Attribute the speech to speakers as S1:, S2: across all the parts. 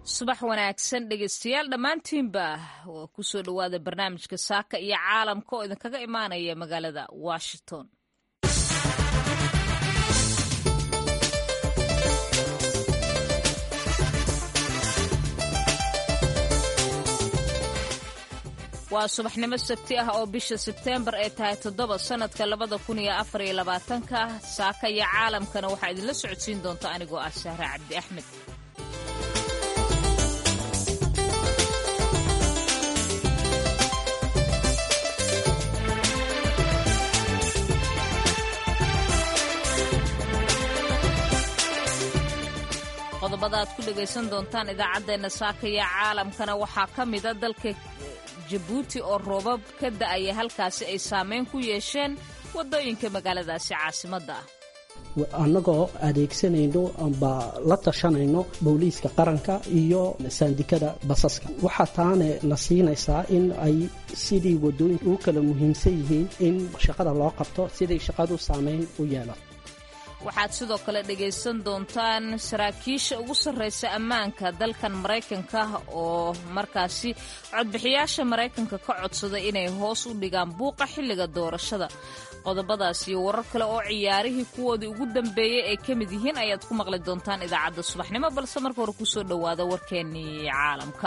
S1: subax wanaagsan dhegeystayaal dhammaantiinba kusoo dhowaada barnaamijka saaka iyo caalamka oo idinkaga imaanaya magaalada washington waa subaxnimo sabti ah oo bisha sebteembar ay tahay toddoba sannadka labada kun iyo afar iyo labaatanka saaka iyo caalamkana waxaa idinla socodsiin doonta anigoo ah sahre cabdi axmed qodobada aad ku dhegaysan doontaan idaacaddeenna saaka iyo caalamkana waxaa ka mida dalka jabuuti oo roobab ka da'aya halkaasi ay saameyn ku yeesheen waddooyinka magaaladaasi caasimadda ah
S2: annagoo adeegsanayno amba la tashanayno booliiska qaranka iyo saandikada basaska waxaa taane na siinaysaa in ay sidii waddooyinka ugu kala muhiimsan yihiin in shaqada loo qabto siday shaqadu saameyn u yeelato
S1: waxaad sidoo kale dhegaysan doontaan saraakiisha ugu sarraysa ammaanka dalkan maraykanka oo markaasi codbixiyaasha maraykanka ka codsaday inay hoos u dhigaan buuqa xilliga doorashada qodobadaas iyo warar kale oo ciyaarihii kuwoodii ugu dambeeyey ay ka mid yihiin ayaad ku maqli doontaan idaacadda subaxnimo balse marka hore kusoo dhowaada warkeennii caalamka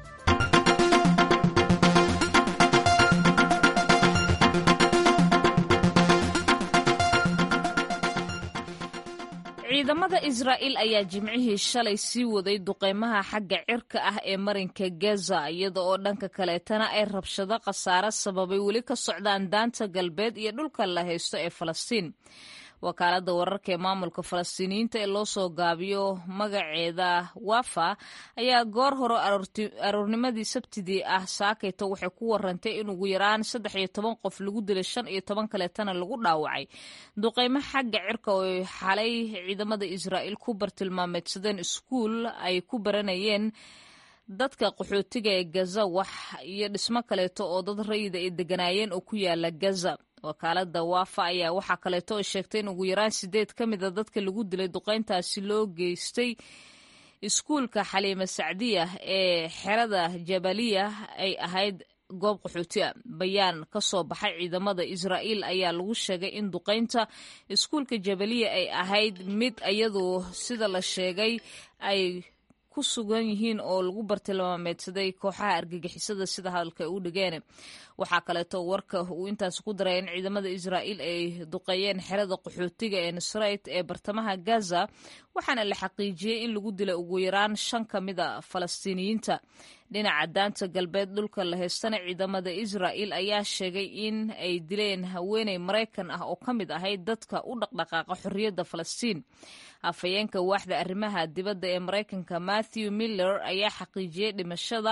S1: ciidamada israa'iil ayaa jimcihii shalay sii waday duqeymaha xagga cirka ah ee marinka gaza iyada oo dhanka kaleetana ay rabshado khasaare sababay weli ka socdaan daanta galbeed iyo dhulka la haysto ee falastiin wakaaladda wararka ee maamulka falastiiniyiinta ee loo soo gaabiyo magaceeda wafa ayaa goor hore aroornimadii sabtidii ah saakayto waxay ku warantay in ugu yaraan saddex iyo toban qof lagu dilay shan iyo toban kaleetana lagu dhaawacay duqeymo xagga cirka oo xalay ciidamada israa'iil ku bartilmaameedsadeen iskuul ay ku baranayeen dadka qaxootiga ee gaza wax iyo dhismo kaleeto oo dad rayida ay deganaayeen oo ku yaala gaza wakaalada waafa ayaa waxaa kaleeto oo sheegtay in ugu yaraan sideed ka mida dadka lagu dilay duqeyntaasi loo geystay iskuulka xaliima sacdiya ee xerada jabaliya ay ahayd goob qaxooti a bayaan ka soo baxay ciidamada israa'iil ayaa lagu sheegay in duqeynta iskuulka jabaliya ay ahayd mid iyadu sida la sheegay ay ku sugan yihiin oo lagu bartilmaameedsaday kooxaha argagixisada sida hadalka ay u dhigeen waxaa kaleeto warka uu intaas ku daray in ciidamada israa'iil ay duqeeyeen xerada qaxootiga ee nusrayt ee bartamaha gaza waxaana la xaqiijiyey in lagu dilay ugu yaraan shan ka mida falastiiniyiinta dhinaca daanta galbeed dhulka la haystana ciidamada israa'iil ayaa sheegay in ay dileen haweeney maraykan ah oo ka mid ahayd dadka u dhaqdhaqaaqa xorriyadda falastiin afhayeenka waaxda arrimaha dibadda ee maraykanka matthew miller ayaa xaqiijiyey dhimashada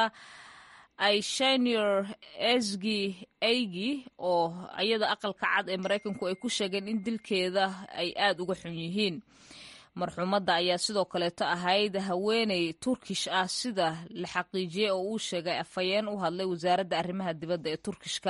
S1: aishanir esgi eygi oo iyada aqalka cad ee maraykanku ay ku sheegeen in dilkeeda ay aad uga xun yihiin marxuumadda ayaa sidoo kaleeto ahayd haweeney turkish ah sida la xaqiijiyey oo uu sheegay afhayeen u hadlay wasaaradda arrimaha dibadda ee turkishka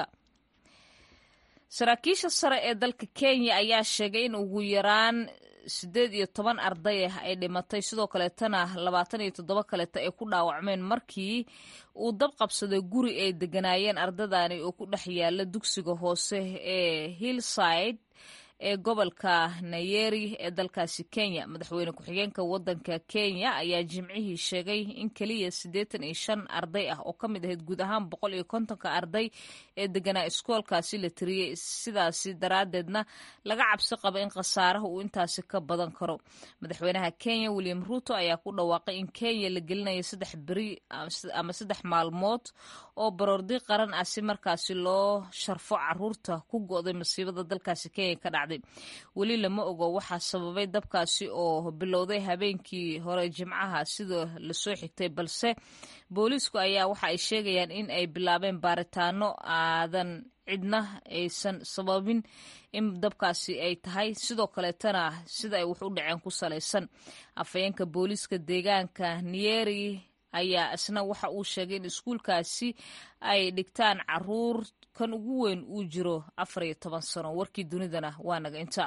S1: saraakiisha sare ee dalka kenya ayaa sheegay in ugu yaraan siddeed iyo toban arday ah ay dhimatay sidoo kaleetana labaatan iyo toddoba kaleeto ay ku dhaawacmeen markii uu dab qabsaday guri ay deganaayeen ardadani oo ku dhex yaala dugsiga hoose ee hillside ee gobolka nayeri ee dalkaasi kenya madaxweyne ku-xigeenka wadanka kenya ayaa jimcihii sheegay in keliya siddeetan iyo shan arday ah oo ka mid ahayd guud ahaan boqol iyo kontonka arday ee deganaa iskoolkaasi la tiriyey sidaasi daraaddeedna laga cabsi qaba in khasaaraha uu intaasi ka badan karo madaxweynaha kenya william ruuto ayaa ku dhawaaqay in kenya la gelinayo saddex beri ama saddex maalmood oo baroordi qaran ah si markaasi loo sharfo caruurta ku go'day masiibada dalkaasi kenya ka dhacday weli lama ogo waxaa sababay dabkaasi oo bilowday habeenkii hore jimcaha sida lasoo xigtay balse booliisku ayaa waxa ay sheegayaan in ay bilaabeen baaritaano aadan cidna aysan sababin in dabkaasi ay tahay sidoo kaleetana sida ay wax u dhaceen ku salaysan afhayeenka booliiska deegaanka niyeri ayaa isna waxa uu sheegay in iskuulkaasi ay dhigtaan caruur kan ugu weyn uu jiro afar iyo toban sano warkii dunidana waa naga inta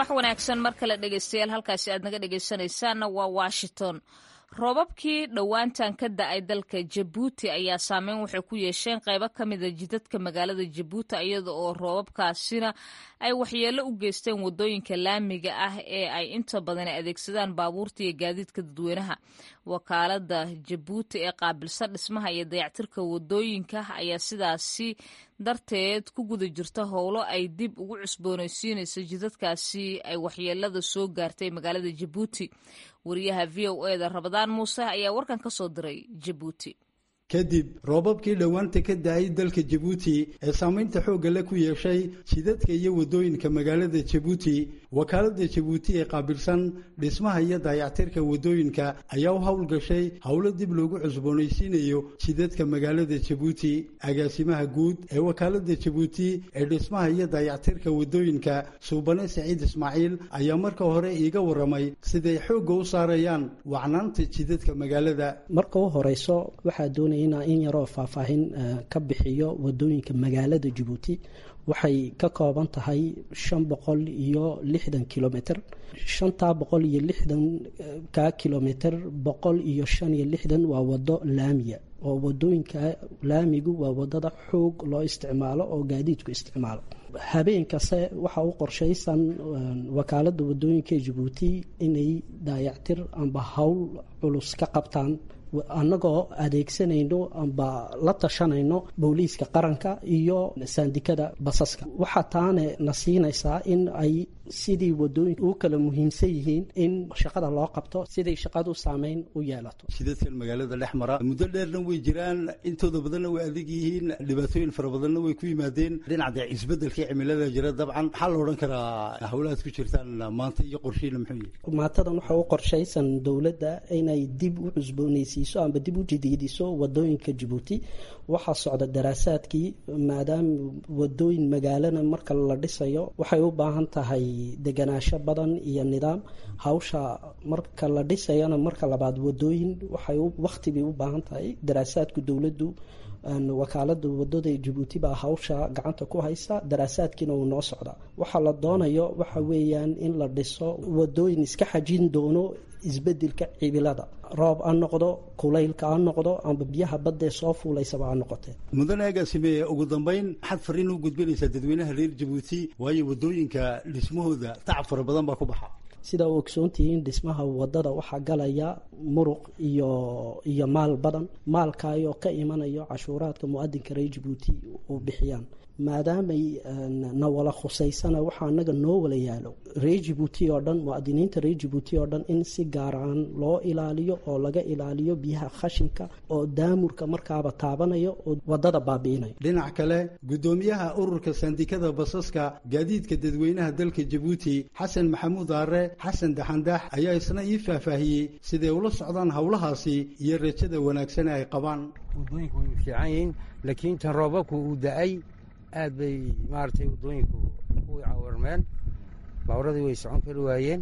S1: subax wanaagsan mar kale dhegeystayaal halkaasi aad naga dhegeysanaysaanna waa washington roobabkii dhowaantan ka da-ay dalka jabuuti ayaa saameyn waxay ku yeesheen qaybo ka mida jidadka magaalada jabuuti iyada oo roobabkaasina ay waxyeello u geysteen wadooyinka laamiga ah ee ay inta badan adeegsadaan baabuurta iyo gaadiidka dadweynaha wakaalada jabuuti ee qaabilsan dhismaha iyo dayactirka wadooyinka ayaa sidaasi darteed ku guda jirta howlo ay dib ugu cusboonaysiinayso jidadkaasi ay waxyeelada soo gaartay magaalada jabuuti wariyaha v o eda rabadaan muuse ayaa warkan ka soo diray jabuuti
S3: kadib roobabkii dhowaanta ka da-ay dalka jabuuti ee saamaynta xoogga le ku yeeshay jidadka iyo waddooyinka magaalada jabuuti wakaaladda jabuuti ee qaabilsan dhismaha iyo daayactirka waddooyinka ayaa u howlgashay howlo dib loogu cusboonaysiinayo jidadka magaalada jabuuti agaasimaha guud ee wakaaladda jabuuti ee dhismaha iyo daayactirka waddooyinka suubane saciid ismaaciil ayaa marka hore iiga waramay siday xoogga u saarayaan wacnaanta jidadka magaalada
S2: marka u horeyso waxaa doonaya in yaroo faahfaahin ka bixiyo wadooyinka magaalada jabuuti waxay ka kooban tahay shan boqol iyo lixdan kilomitr shantaa boqol iyo lixdan ka kilomitr boqol iyo shan iyo lixdan waa wado laamiya oo wadooyinka laamigu waa wadada xoog loo isticmaalo oo gaadiidku isticmaalo habeen kaste waxaa u qorshaysan wakaalada wadooyinka jabuuti inay daayactir amba howl culus ka qabtaan annagoo adeegsanayno amba la tashanayno booliiska qaranka iyo saandikada basaska waxaa taane na siinaysaa in ay sidii wadooyinka u kala muhiimsan yihiin in shaqada loo qabto siday shaqadu saameyn u yeelato
S3: jidadkan magaalada dhex mara muddo dheerna way jiraan intooda badanna way adag yihiin dhibaatooyin fara badanna way ku yimaadeen dhinaca isbedelkii cimilada jira dabcan maxaa la odhan karaa howlahaad ku jirtaan maanta iyo qorshiina muxuu yihi
S2: maantadan waxa u qorshaysan dowladda inay dib u cusboonaysiiso amba dib u jadiidiso wadooyinka jabuuti waxaa socda daraasaadkii maadaama wadooyin magaalana marka la dhisayo waxay u baahan tahay deganaasho badan iyo nidaam hawsha marka la dhisayana marka labaad wadooyin waxay waqti bay u baahan tahay daraasaadku dowladdu wakaalada wadada jabuuti baa hawsha gacanta ku haysa daraasaadkiina uu noo socdaa waxaa la doonayo waxa weeyaan in la dhiso wadooyin iska xajin doono isbedelka cimilada roob ha noqdo kulaylka ha noqdo amba biyaha baddaee soo fuulaysaba ha noqotee
S3: mudane agaasime ugu dambayn maxaad fariin u gudbinaysaa dadweynaha reer jabuuti waayo wadooyinka dhismahooda tacab fara badan baa ku baxa
S2: sidaa u ogsoontihiin dhismaha wadada waxaa galaya muruq iyo iyo maal badan maalkaayoo ka imanayo cashuuraadka mu-adinka reer jabuuti u bixiyaan maadaamay na wala khusaysana waxaa anaga noo wala yaalo reer jabuuti oo dhan muadiniinta reer jabuuti oo dhan in si gaaraan loo ilaaliyo oo laga ilaaliyo biyaha khashinka oo daamurka markaaba taabanayo oo wadada baabi'inayo
S3: dhinac kale guddoomiyaha ururka sandikada basaska gaadiidka dadweynaha dalka jabuuti xasan maxamuud aare xasan daxandax ayaa isna ii faahfaahiyey siday ula socdaan howlahaasi iyo rajada wanaagsan ay qabaan
S4: wadooyinku way fiican yihiin laakiin tan roobabku uu da-ay aad bay maaragtay waddooyinku u cawarmeen baaburadii way socon kari waayeen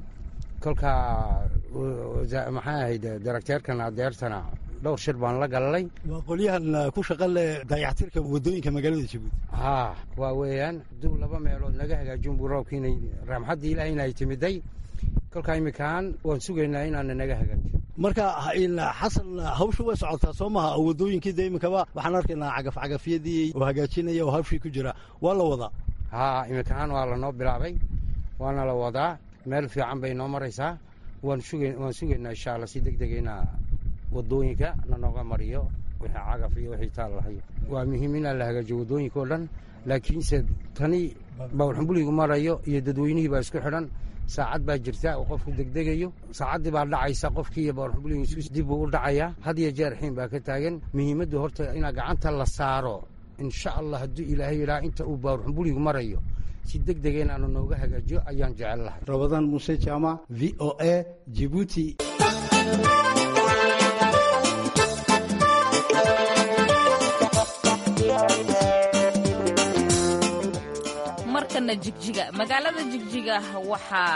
S4: kolkaa maxaa ahayd darakteerkan adeertana dhowr shir baan la galnay
S3: waa qolyahan ku shaqa leh dayactirka waddooyinka magaalada jabuuti
S4: haa waa weeyaan hadduu laba meelood naga hagaajin buu roobkiinay raamxaddii ilaahayna ay timiday kolkaa iminkaan waan sugaynaa inaana naga hagaajiyo
S3: marka xasan hawsha way socotaa soo maha oo waddooyinkii de iminkaba waxaan arkaynaa cagafcagafyadii oo hagaajinaya oo hawshii ku jira waa la wadaa
S4: haa iminkaan waa lanoo bilaabay waana la wadaa meel fiican bay noo maraysaa waan suga waan sugaynaa insha alla si deg dega inaa waddooyinka nanooga mariyo wixii cagaf iyo wixii taal lahayo waa muhiim inaa la hagaajiyo waddooyinka oo dhan laakiinse tani bawrxumbuligu marayo iyo dadweynihii baa isku xidhan saacad baa jirta oo qofku degdegayo saacaddii baa dhacaysa qofkii iyo bawrxumbuligiisu dib buu u dhacayaa had iyo jeer xiin baa ka taagan muhiimaddu horta inaa gacanta la saaro insha allah hadduu ilaahay yidhaha inta uu bawrxumbuligu marayo si deg dega inaanu nooga hagaajiyo ayaan jecel lahay
S3: rabadaan muuse jaamac v o a jibuuti
S1: markana jigjiga magaalada jigjiga waxaa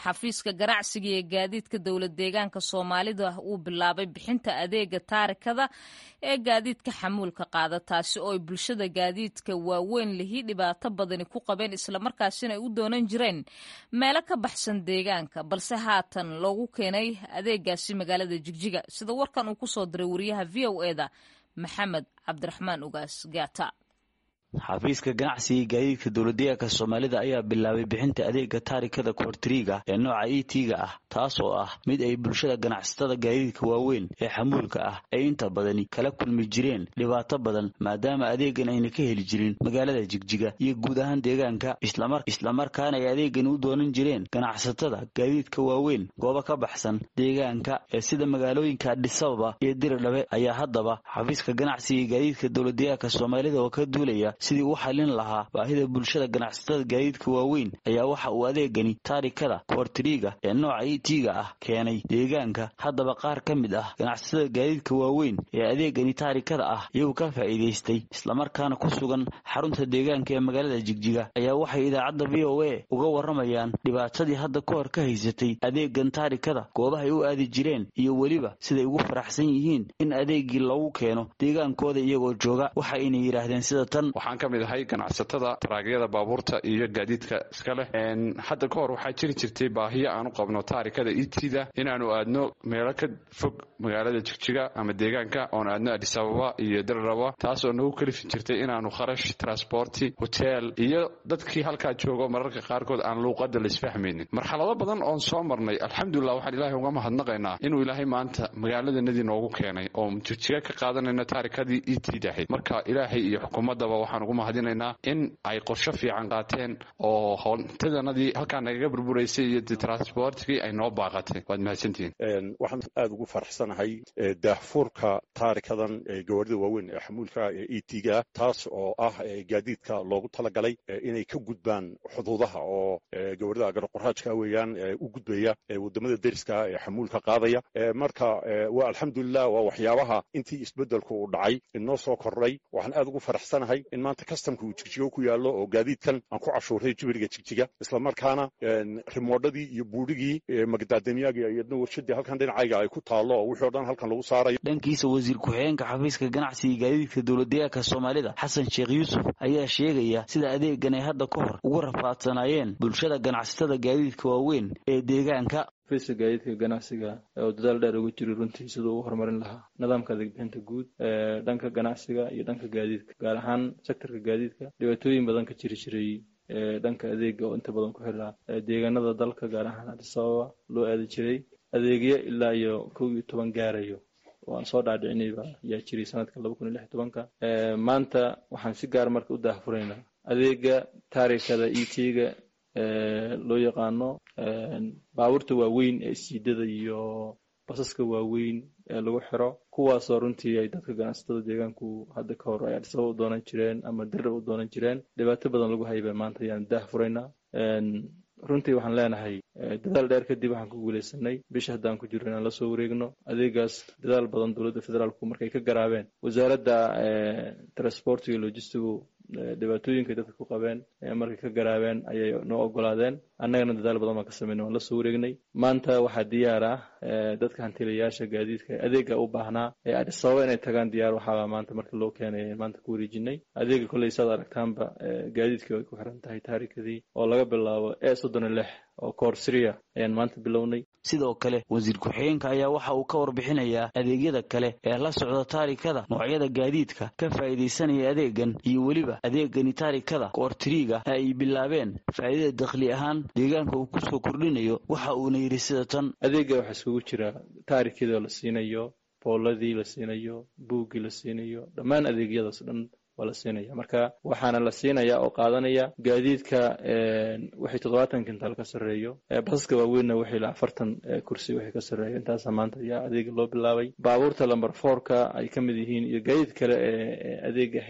S1: xafiiska ganacsiga iyo gaadiidka dowlad deegaanka soomaalida uu bilaabay bixinta adeega taarikada ee gaadiidka xamuulka qaada taasi oo ay bulshada gaadiidka waaweyn lihi dhibaato badani ku qabeen islamarkaasina ay u doonan jireen meelo ka baxsan deegaanka balse haatan loogu keenay adeegaasi magaalada jigjiga sida warkan uu kusoo diray wariyaha v o eda maxamed cabdiraxmaan ugaas gaata
S5: xafiiska ganacsiga gaadiidka dowladdeegaanka soomaalida ayaa bilaabay bixinta adeega taarikada koortiriga ee nooca e t-ga ah taas oo ah mid ay bulshada ganacsatada gaadiidka waaweyn ee xamuulka ah ay inta badani kala kulmi jireen dhibaato badan maadaama adeegan ayna ka heli jirin magaalada jigjiga iyo guud ahaan deegaanka islamarkaana ay adeegani u doonan jireen ganacsatada gaadiidka waaweyn goobo ka baxsan deegaanka ee sida magaalooyinka adhisababa iyo diridhabe ayaa haddaba xafiiska ganacsiga gaadiidka dowladdeegaanka soomaalida oo ka duulaya sidii u xallin lahaa baahida bulshada ganacsatada gaadiidka waaweyn ayaa waxa uu adeegani taarikada koortiriga ee nooca e t-ga ah keenay deegaanka haddaba qaar ka mid ah ganacsatada gaadiidka waaweyn ee adeegani taarikada ah iyagu ka faa'iidaystay islamarkaana ku sugan xarunta deegaanka ee magaalada jigjiga ayaa waxay idaacadda v o a uga warramayaan dhibaatadii hadda ka hor ka haysatay adeegan taarikada goobahay u aadi jireen iyo weliba siday ugu faraxsan yihiin in adeegii loogu keeno deegaankooda iyagoo jooga waxa aynay yidhaahdeen sida tan
S6: waxaan ka mid ahay ganacsatada taraagyada baabuurta iyo gaadiidka iska leh hadda ka hor waxaa jiri jirtay baahiyo aan u qabno taarikada itida inaanu aadno meelo ka fog magaalada jigjiga ama deegaanka oon aadno adisababa iyo dararaba taas oo nagu kalifi jirtay inaanu kharash transporti hotel iyo dadkii halkaa joogo mararka qaarkood aan luuqada laisfahmaynin marxalado badan oon soo marnay alxamdulilah waxaan ilaahay uga mahadnaqaynaa inuu ilaahay maanta magaaladanadii noogu keenay oo jigjiga ka qaadanayno taarikadii itid ahayd marka ilaahay iyo xukuumadaba waxaan ugu mahadinaynaa in ay qorsho fiican qaateen oo hontadanadii halkaa nagaga burburaysay iyo transportkii ay noo baaqatay waad mahadsantihiin
S7: waxaan aada ugu faraxsanahay daahfuurka taarikadan gawaarida waaweyn ee xamuulka ee e t-ga taas oo ah gaadiidka loogu talagalay inay ka gudbaan xuduudaha oo gawaarida agaroqoraajka weeyaan u gudbaya wadamada deriska ee xamuulka qaadaya marka waa alxamdulilah waa waxyaabaha intii isbedelku uu dhacay inoo soo kordhay waxaan aada ugu faraxsanahay in maanta kastamka uu jigjigo ku yaallo oo gaadiidkan aan ku cashuuray jibiriga jigjiga islamarkaana rimoodhadii iyo buurigii magdaadamyaagii iyadna warshadii halkan dhinacayga ay ku taallo oo wixii o dhan halkan lagu saarayo
S5: dhankiisa wasiir ku-xigeenka xafiiska ganacsiga gaadiidka dowladdeegaanka soomaalida xasan sheekh yuusuf ayaa sheegaya sida adeegan ay hadda ka hor ugu rafaadsanaayeen bulshada ganacsatada gaadiidka waaweyn ee deegaanka
S8: xafiiska gaadiidka ganacsiga oo dadaal dheer ugu jiri runtii siduu u horumarin lahaa nidaamka adeegbixinta guud ee dhanka ganacsiga iyo dhanka gaadiidka gaar ahaan sektorka gaadiidka dhibaatooyin badan ka jiri jiray dhanka adeega oo inta badan ku xirnaa deegaanada dalka gaar ahaan adisababa loo aadi jiray adeegyo ilaa iyo kow iyo toban gaarayo oo aan soo dhaadhicinayba ayaa jiray sanadka laba kun iyo lix tobanka maanta waxaan si gaar marka u daahfuraynaa adeega taarikada e t-ga loo yaqaano baabuurta waaweyn ee siidada iyo basaska waaweyn ee lagu xiro kuwaasoo runtii ay dadka ganacsatada deegaanku hadda ka hor ay adisaba u doonan jireen ama dirra u doonan jireen dhibaato badan lagu hayba maanta ayaan daah furaynaa runtii waxaan leenahay dadaal dheer kadib waxaan ku guuleysanay bisha haddaan ku jirro inaan lasoo wareegno adeegaas dadaal badan dowladda federaalku markay ka garaabeen wasaaradda transport iyo logistigu dhibaatooyinka dadka ku qabeen markay ka garaabeen ayay noo ogolaadeen annagana dadaal badan baan ka sameynay waan lasoo wareegnay maanta waxaa diyaar ah dadka hantilayaasha gaadiidka adeega u baahnaa ee adisababa inay tagaan diyaar waxaaba maanta marka loo keenay maanta ku wareejinay adeega kolley saad aragtaanba gaadiidkii ay ku xiran tahay taarikadii oo laga bilaabo e soddon iyo lix oo koorsyria ayaan maanta bilownay
S5: sidoo kale wasiir ku-xigeenka ayaa waxa uu ka warbixinayaa adeegyada kale ee la socda taarikada noocyada gaadiidka ka faa'iidaysanaya adeegan iyo weliba adeegani taarikada koortiriga ay bilaabeen faa'iidada dakhli ahaan deegaanka uu kusoo kordhinayo waxa uuna yidhi sida tan
S8: adeega waxaa isugu jira taarikadoo la siinayo booladii la siinayo buuggii la siinayo dhammaan adeegyadaas dhan waa la siinaya marka waxaana la siinaya oo qaadanaya gaadiidka wixii toddobaatan kintaal ka sarreeyo basaska waaweynna wixii la afartan kursi wixii ka sarreeyo intaasa maanta ayaa adeega loo bilaabay baabuurta lamber fourka ay ka mid yihiin iyo gaadiid kale ee adeega heerna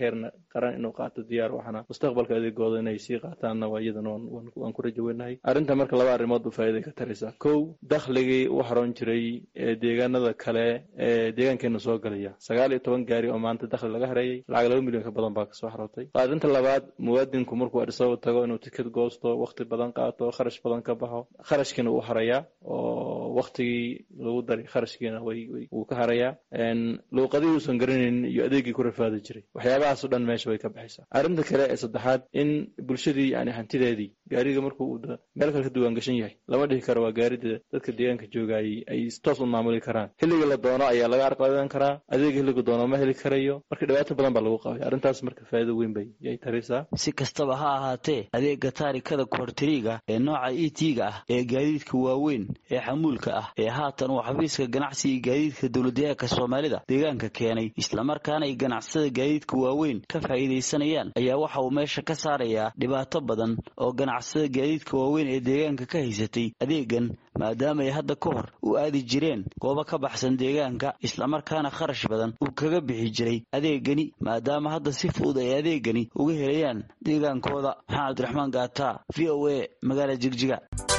S8: qaran inuu qaato diyaar waxana mustaqbalka adeegooda inay sii qaataanna waa iyadana waan ku rajo weynahay arrinta marka laba arrimood u faa'iiday ka taraysaa kow dakhligii u haroon jiray ee deegaanada kale ee deegaankeena soo galaya sagaal iyo toban gaari oo maanta dakhli laga hareeyay lacag laba milyan ka badan baa kasoo harootay arrinta labaad muwaadinku markuu adhisababa tago inuu tikid goosto waqti badan qaato kharash badan ka baxo kharashkiina uu harayaa oo waktigii lagu daray kharashkiina wuu ka harayaa luuqadii uusan garanaynin iyo adeegii ku rafaadi jiray waxyaabahaas o dhan meesha way ka baxaysaa arrinta kale ee saddexaad in bulshadii yani hantideedii gaariga markuu meel kale ka duwaan gashan yahay lama dhihi karo waa gaarida dadka deegaanka joogaayay ay toos u maamuli karaan xilliga la doono ayaa laga arqadan karaa adeega xilliga doono ma heli karayo marka dhibaato badan baa lagu qabay arrintaas marka faa'iido weyn bay yay taraysaa
S5: si kastaba ha ahaatee adeega taarikada kuwartiriiga ee nooca e t-ga ah ee gaadiidka waaweyn ee xamuulka ah ee haatan uu xafiiska ganacsiga gaadiidka dowladdeegaanka soomaalida deegaanka keenay islamarkaana ay ganacsatada gaadiidka waaweyn ka faa'iidaysanayaan ayaa waxa uu meesha ka saarayaa dhibaato badan oo ganacsatada gaadiidka waaweyn ee deegaanka ka haysatay adeegan maadaama ay hadda ka hor u aadi jireen goobo ka baxsan deegaanka islamarkaana kharash badan uu kaga bixi jiray adeegani maadaama hadda si fudud ay adeegani uga helayaan deegaankooda maxamed cabdiraxmaan gaata v o a magaala jigjiga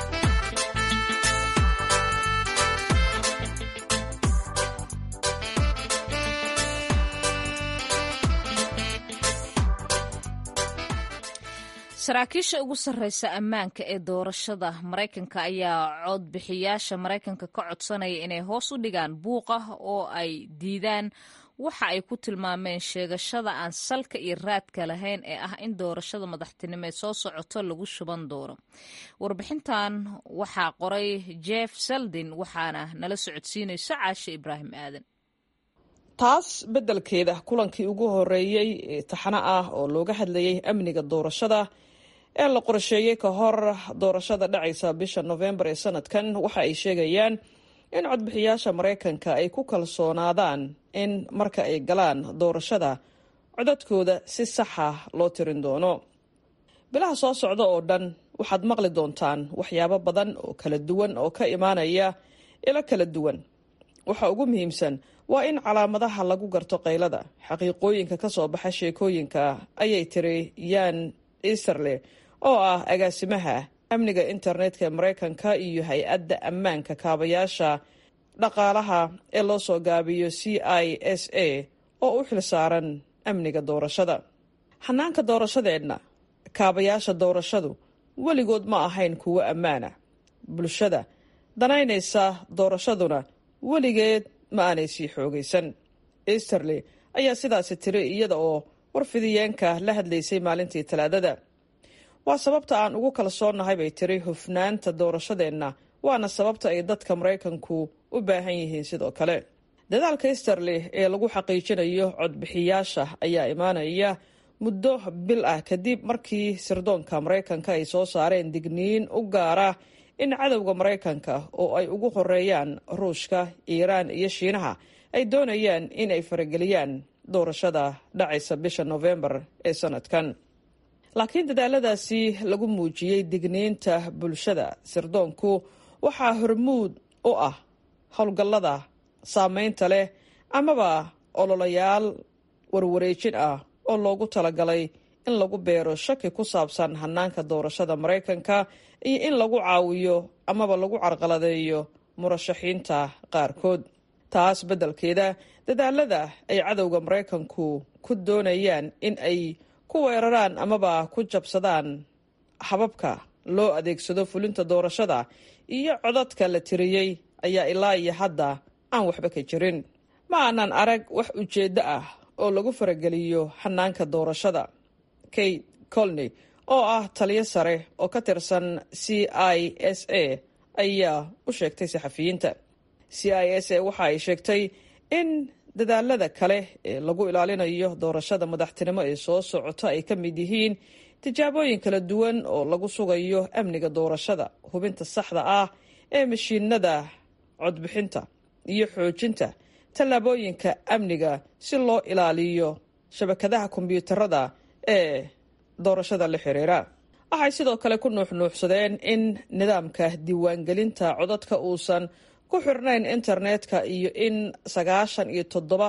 S1: saraakiisha ugu sarreysa ammaanka ee doorashada maraykanka ayaa codbixiyaasha maraykanka ka codsanaya inay hoos u dhigaan buuqa oo ay diidaan waxa ay ku tilmaameen sheegashada aan salka iyo raadka lahayn ee ah in doorashada madaxtinimo ee soo socoto lagu shuban doono warbixintan waxaa qoray jeff seldin waxaana nala socodsiinayso caashe ibraahim aadan
S9: taas beddelkeeda kulankii ugu horeeyey ee taxano ah oo looga hadlayay amniga doorashada ee la qorsheeyey ka hor doorashada dhacaysa bisha nofembar ee sanadkan waxa ay sheegayaan in codbixiyaasha maraykanka ay ku kalsoonaadaan in marka ay galaan doorashada codadkooda si saxa loo tirin doono bilaha soo socda oo dhan waxaad maqli doontaan waxyaabo badan oo kala duwan oo ka imaanaya ilo kala duwan waxa ugu muhiimsan waa in calaamadaha lagu garto qaylada xaqiiqooyinka ka soo baxa sheekooyinka ayay tiri yan easterle oo ah agaasimaha amniga internetka ee maraykanka iyo hay-adda ammaanka kaabayaasha dhaqaalaha ee loo soo gaabiyo c i s a oo u xilsaaran amniga doorashada xanaanka doorashadeenna kaabayaasha doorashadu weligood ma ahayn kuwo ammaana bulshada danaynaysa doorashaduna weligeed ma aanay sii xoogaysan easterley ayaa sidaasi tiri iyada oo warfidiyeenka la hadlaysay maalintii talaadada waa sababta aan ugu kalsoonnahay bay tiri hufnaanta doorashadeenna waana sababta ay dadka maraykanku u baahan yihiin sidoo kale dadaalka easterley ee lagu xaqiijinayo codbixiyaasha ayaa imaanaya muddo bil ah kadib markii sirdoonka maraykanka ay soo saareen digniin u gaara in cadowga maraykanka oo ay ugu horeeyaan ruushka iiraan iyo shiinaha ay doonayaan in ay farageliyaan doorashada dhacaysa bisha nofembar ee sanadkan laakiin dadaaladaasi lagu muujiyey digniinta bulshada sirdoonku waxaa hormuud u ah howlgallada saameynta leh amaba ololayaal warwareejin ah oo loogu talagalay in lagu beero shaki ku saabsan hanaanka doorashada maraykanka iyo in lagu caawiyo amaba lagu carqaladeeyo murashaxiinta qaarkood taas beddelkeeda dadaalada ay cadowga maraykanku ku doonayaan in ay ku weeraraan amaba ku jabsadaan hababka loo adeegsado fulinta doorashada iyo codadka la tiriyey ayaa ilaa iyo hadda aan waxba ka jirin ma aanan arag wax ujeeddo ah oo lagu farageliyo xanaanka doorashada kate colney oo ah taliyo sare oo ka tirsan c i s a ayaa u sheegtay saxafiyiinta c i s a waxa ay sheegtay in dadaalada kale ee lagu ilaalinayo doorashada madaxtinimo ee soo socota ay ka mid yihiin tijaabooyin kala duwan oo lagu sugayo amniga doorashada hubinta saxda ah ee mashiinada codbixinta iyo xoojinta tallaabooyinka amniga si loo ilaaliyo shabakadaha kombiyuutarada ee doorashada la xiriira waxay sidoo kale ku nuuxnuuxsadeen in nidaamka diiwaangelinta codadka uusan ku xirnayn internetka iyo in sagaashan iyo toddoba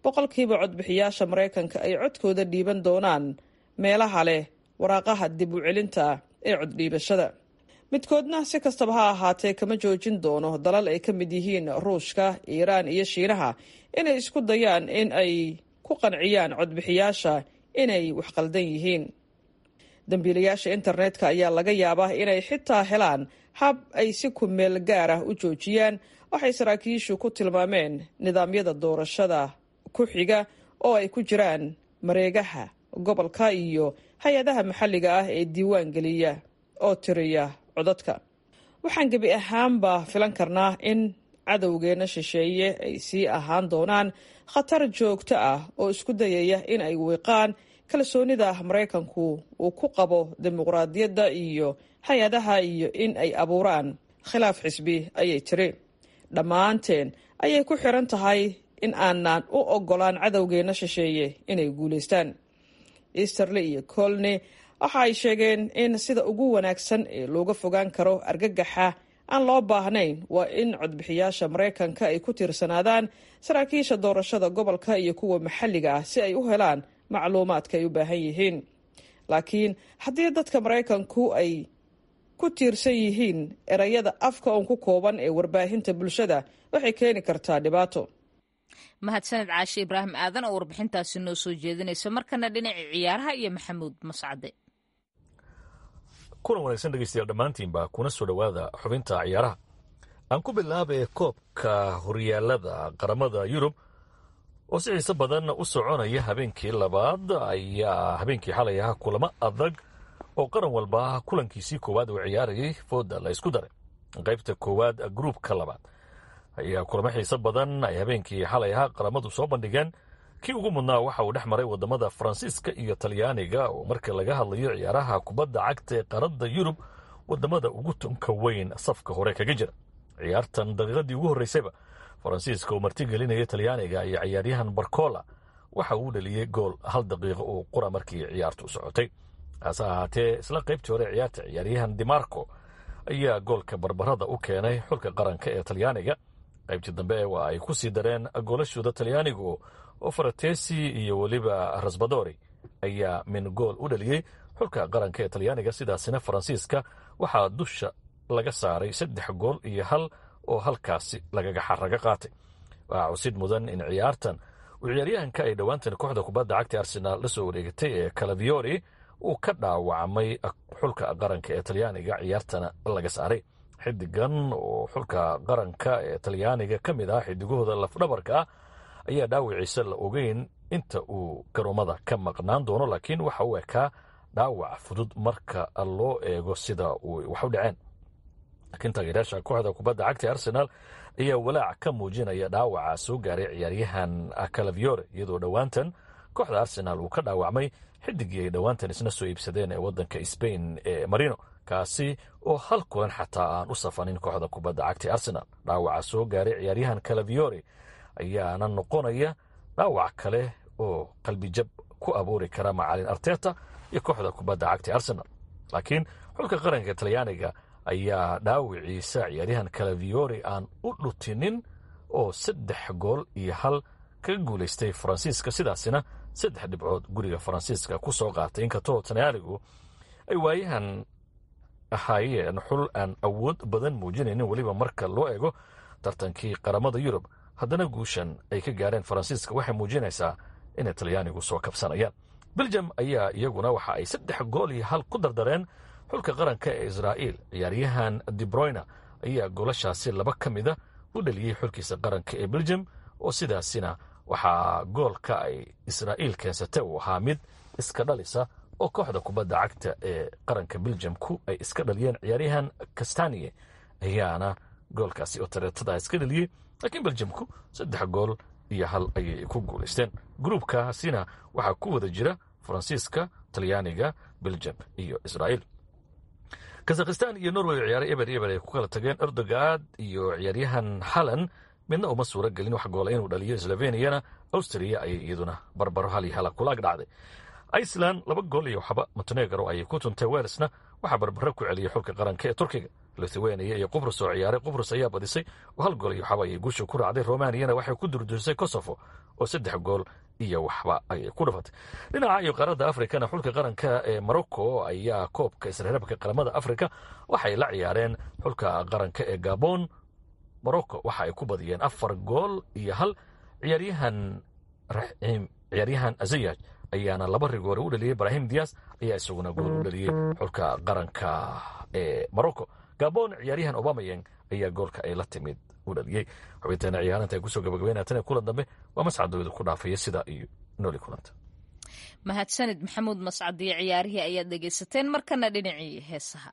S9: boqolkiiba codbixiyaasha maraykanka ay codkooda dhiiban doonaan meelaha leh waraaqaha dib u celinta ee coddhiibashada midkoodna si kastaba ha ahaatee kama joojin doono dalal ay ka mid yihiin ruushka iiraan iyo shiinaha inay isku dayaan in ay ku qanciyaan codbixiyaasha inay wax qaldan yihiin dambiilayaasha internetka ayaa laga yaabaa inay xitaa helaan hab ay si ku meel gaar ah u joojiyaan waxay saraakiishu ku tilmaameen nidaamyada doorashada ku xiga oo ay ku jiraan mareegaha gobolka iyo hay-adaha maxalliga ah ee diiwaan geliya oo tiriya codadka waxaan gebi ahaanba filan karnaa in cadowgeena shisheeye ay sii ahaan doonaan khatar joogto ah oo isku dayaya in ay wiiqaan kalsoonida maraykanku uu ku qabo dimuqraadiyadda iyo hay-adaha iyo in ay abuuraan khilaaf xisbi ayay tiri dhammaanteen ayay ku xiran tahay in aanan u ogolaan cadowgeena shisheeye inay guulaystaan easterley iyo colney waxa ay sheegeen in sida ugu wanaagsan ee looga fogaan karo argagaxa aan loo baahnayn waa in codbixiyaasha maraykanka ay ku tiirsanaadaan saraakiisha doorashada gobolka iyo kuwa maxalliga ah si ay u helaan macluumaadka ay u baahan yihiin laakiin haddii dadka maraykanku ay ku tiirsan yihiin erayada afka uun ku kooban ee warbaahinta bulshada waxay keeni kartaa dhibaato
S1: mahadsaned caashe ibraahim aadan oo warbixintaasi noo soo jeedinaysa markana dhinaca ciyaaraha iyo maxamuud mascade
S10: kulan wanaagsan dhegeystayaal dhammaantiinba kuna soo dhowaada xubinta ciyaaraha aan ku bilaabay koobka horyaalada qaramada yurub oo si xiise badan u soconaya habeenkii labaad ayaa habeenkii xalay ahaa kulamo adag oo qaran walba kulankiisii koowaad uu ciyaarayay fooda la isku daray qaybta koowaad gruubka labaad ayaa kulamo xiise badan ay habeenkii xalay ahaa qaramadu soo bandhigeen kii ugu mudnaa waxa uu dhex maray wadamada faransiiska iyo talyaaniga oo marka laga hadlayo ciyaaraha kubadda cagta ee qaarada yurub wadamada ugu tunka weyn safka hore kaga jira ciyaartan daqiiqadii ugu horreysayba faransiiska oo martigelinaya talyaaniga iyo ciyaaryahan barcola waxa uu dhaliyey gool hal daqiiqo oo qura markii ciyaartu socotay hase ahaatee isla qaybtii hore ciyaarta ciyaaryahan dimarco ayaa goolka barbarada u keenay xulka qaranka ee talyaaniga qaybtii dambe waa ay ku sii dareen goolashooda talyaanigu oo faratesi iyo weliba rasbadori ayaa min gool u dhaliyey xulka qaranka ee talyaaniga sidaasina faransiiska waxaa dusha laga saaray saddex gool iyo hal oo halkaasi lagaga xaraga qaatay waxaa cusid mudan in ciyaartan uu ciyaaryahanka ay dhowaantan kooxda kubadda cagta arsenaal la soo wareegatay ee calaviori uu ka dhaawacmay xulka qaranka ee talyaaniga ciyaartana laga saaray xidigan oo xulka qaranka ee talyaaniga ka mid ah xidigahooda lafdhabarka ah ayaa dhaawiciisa la ogeyn inta uu garoomada ka maqnaan doono laakiin waxa uu ekaa dhaawac fudud marka loo eego sida uu wax u dhaceen laakiin taageerayaasha kooxda kubadda cagta ee arsenaal ayaa walaac ka muujinaya dhaawaca soo gaaray ciyaaryahan calaviore iyadoo dhowaantan kooxda arsenaal uu ka dhaawacmay xidigii ay dhowaantan isna soo iibsadeen ee wadanka sbain ee marino kaasi oo hal kulan xataa aan u safanin kooxda kubadda cagta ee arsenaal dhaawaca soo gaaray ciyaaryahan calaviore ayaana noqonaya dhaawac kale oo qalbijab ku abuuri kara macalin arteta iyo kooxda kubadda cagta ee arsenaal laakiin xulka qaranka talyaaniga ayaa dhaawiciisa ciyaaryahan calaviore aan u dhutinin oo saddex gool iyo hal kaga guulaystay faransiiska sidaasina saddex dhibcood guriga faransiiska ku soo qaatay inkastoo talyaanigu ay waayahan ahaayeen xul aan awood badan muujinaynin weliba marka loo eego tartankii qaramada yurub haddana guushan ay ka gaareen faransiiska waxay muujinaysaa inay talyaanigu soo kabsanayaan beljam ayaa iyaguna waxa ay saddex gool iyo hal ku dardareen xulka qaranka ee israa'iil ciyaaryahan debroyna ayaa goolashaasi laba ka mida u dhaliyey xulkiisa qaranka ee beljam oo sidaasina waxaa goolka ay israa'iil keensatay uu ahaa mid iska dhalisa oo kooxda kubadda cagta ee qaranka beljamku ay iska dhaliyeen ciyaaryahan kastaniye ayaana goolkaasi oo tareetada iska dhaliyey laakiin beljamku saddex gool iyo hal ayay ku guulaysteen gruubkaasina waxaa ku wada jira faransiiska talyaaniga beljam iyo israa'iil kazakhistan iyo norway ciyaare eber eber ay ku kala tageen erdogaad iyo ciyaaryahan halan midna uma suura gelin wax goola inuu dhaliyo sloveniyana austria ayay iyaduna barbaro hal iyo hala kulaag dhacday iceland laba gool iyo waxba montenegro ayay ku tuntay welsna waxaa barbaro ku celiyey xulka qaranka ee turkiga lithuania iyo qubrus oo ciyaaray qubrus ayaa badisay oo hal gool iyo waxba ayay guusha ku raacday romaniyana waxay ku durdurisay kosovo oo saddex gool iyo waxba ayay ku dhafatay dhinaca iyo qaaradda afrikana xulka qaranka ee morocco ayaa koobka isreerabka qaramada afrika waxay la ciyaareen xulka qaranka ee gabon morocco waxa ay ku badiyeen afar gool iyo hal ciyaaryahan raxiim ciyaaryahan azayaj ayaana laba rigoore u dhaliyey ibrahim dias ayaa isaguna gool u dhaliyey xulka qaranka ee morocco gabon ciyaaryahan obamayeng ayaa goolka ay la timid u dhaliyey xubinteena ciyaarinta ay kusoo gabagabeynatan ee kulan dambe waa mascadooda ku dhaafaya sidaa iyo nooli kulanta
S1: mahadsanid maxamuud mascadiyo ciyaarihii ayaad dhegaysateen markana dhinacii heesaha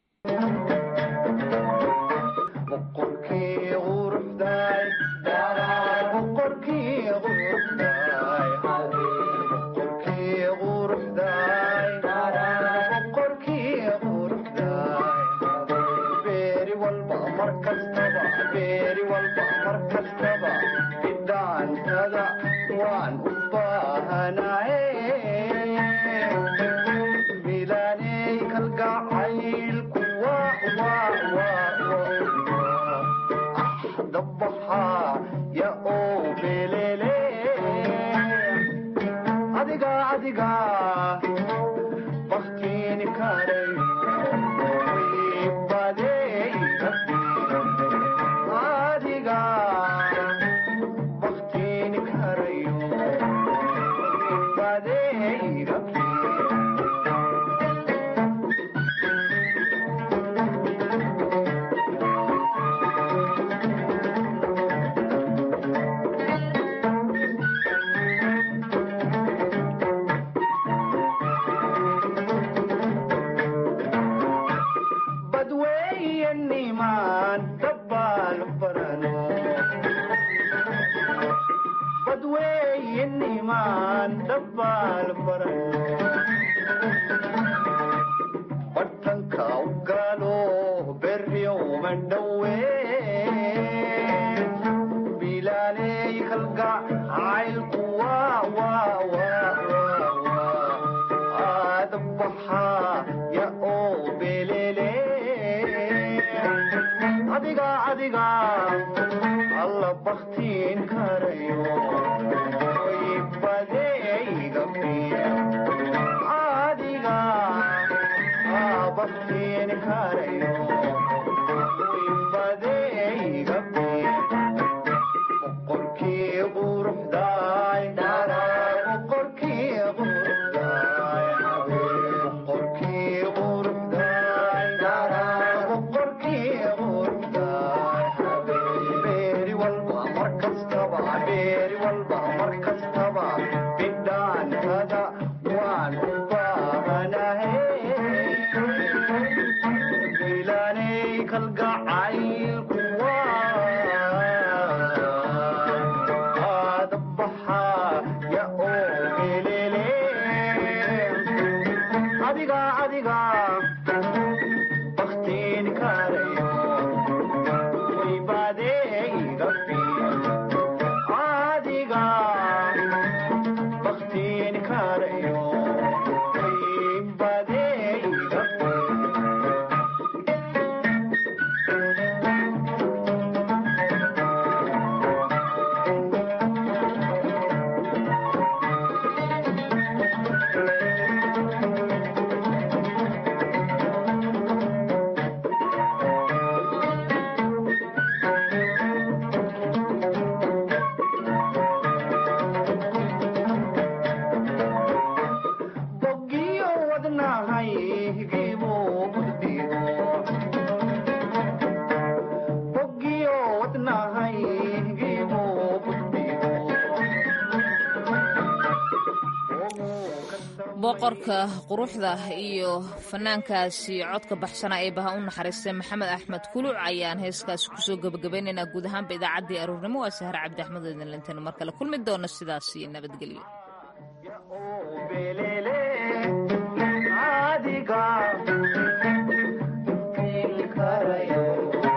S1: boqorka quruxda iyo fanaankaasi codka baxsana ee baha u naxariistay maxamed axmed kuluc ayaan heeskaasi kusoo gebagabaynaynaa guud ahaanba idaacaddii aruurnimo waa sahre cabdi axmed idinlintaynu mar kale kulmi doona sidaas iyo nabadgelyo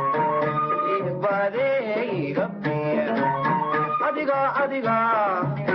S11: adiga